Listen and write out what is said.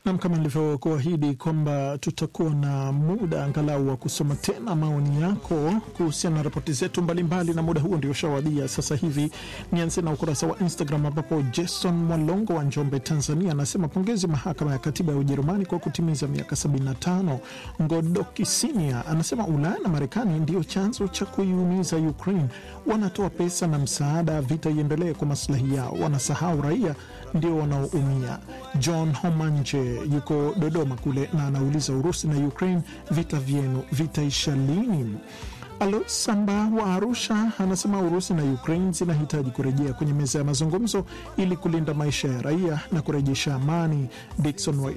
Nam, kama nilivyokuahidi kwamba tutakuwa na muda angalau wa kusoma tena maoni yako kuhusiana na ripoti zetu mbalimbali, na muda huo ndio ushawadia sasa hivi. Nianze na ukurasa wa Instagram ambapo Jason Mwalongo wa Njombe, Tanzania, anasema pongezi mahakama ya katiba ya Ujerumani kwa kutimiza miaka 75. Ngodoki Sinia anasema Ulaya na Marekani ndio chanzo cha kuiumiza Ukraine, wanatoa pesa na msaada, vita iendelee kwa maslahi yao, wanasahau raia ndio wanaoumia. John Homanje yuko Dodoma kule na anauliza Urusi na Ukraine, vita vyenu vitaisha lini? Alois Samba wa Arusha anasema Urusi na Ukraine zinahitaji kurejea kwenye meza ya mazungumzo ili kulinda maisha ya raia na kurejesha amani. Dikson